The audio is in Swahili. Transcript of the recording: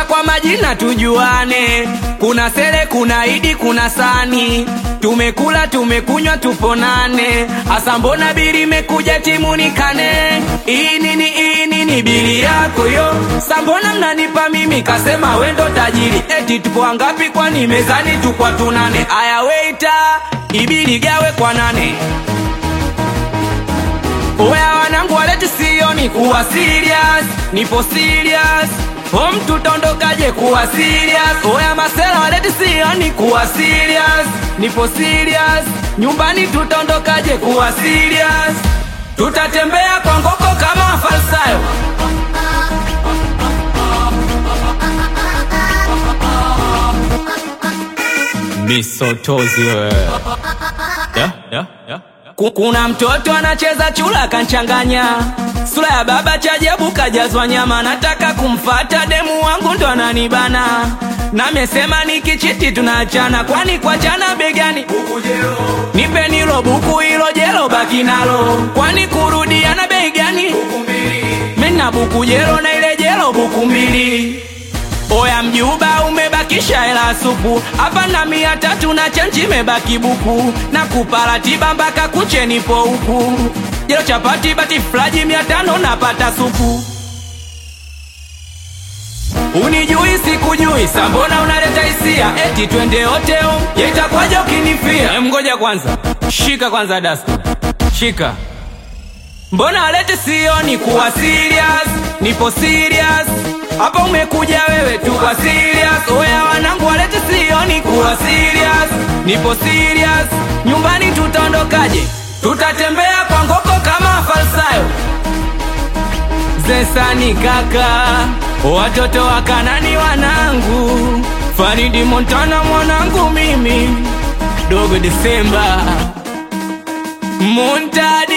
kwa majina tujuane, kuna Sele, kuna Idi, kuna Sani. Tumekula tumekunywa, tuponane. Asa mbona bili imekuja timu nikane? Hii nini hii nini bili yako yo? Sambona mnanipa mimi, kasema wendo tajiri. Eti tupo wangapi? Kwani mezani tukwa tunane. Aya weita, ibili gawe kwa nane. Oya wanangu waleti sioni kuwa serious, nipo serious. O mtu tondokaje kuwa serious? Oya masela waleti sioni kuwa serious, nipo serious. Nyumbani tutondokaje kuwa serious? Tutatembea kwa ngoko kama falsayo. Misotozi wewe. Yeah, yeah, yeah. Ku- Kuna mtoto anacheza chula kanchanganya, sura ya baba chajabu kajazwa nyama. Nataka kumfata demu wangu ndo ananibana, namesema nikichiti tunaachana, kwani kuachana begani nipe nilo buku hilo jelo baki nalo, kwani kurudiana bei gani? Mina buku jelo na ile jelo buku mbili. Oya mjuba umebakisha hela supu hapa na mia tatu na chenji imebaki buku na kuparatiba mpaka kuche nipo huku jelo chapati bati flaji mia tano napata supu Unijui sikujui sambona unaleta hisia eti twende hoteo yetakwaja ukinifia Em, ngoja kwanza shika kwanza dasta shika Mbona walete sioni kuwa serious, nipo serious. Hapa umekuja wewe tu kwa serious. Oya wanangu walete sioni kuwa serious, nipo serious. Nyumbani tutaondokaje? Tutatembea kwa ngoko kama falsayo. Zesani kaka, watoto wa Kanani wanangu, Faridi Montana mwanangu mimi, dogo Desemba Muntadi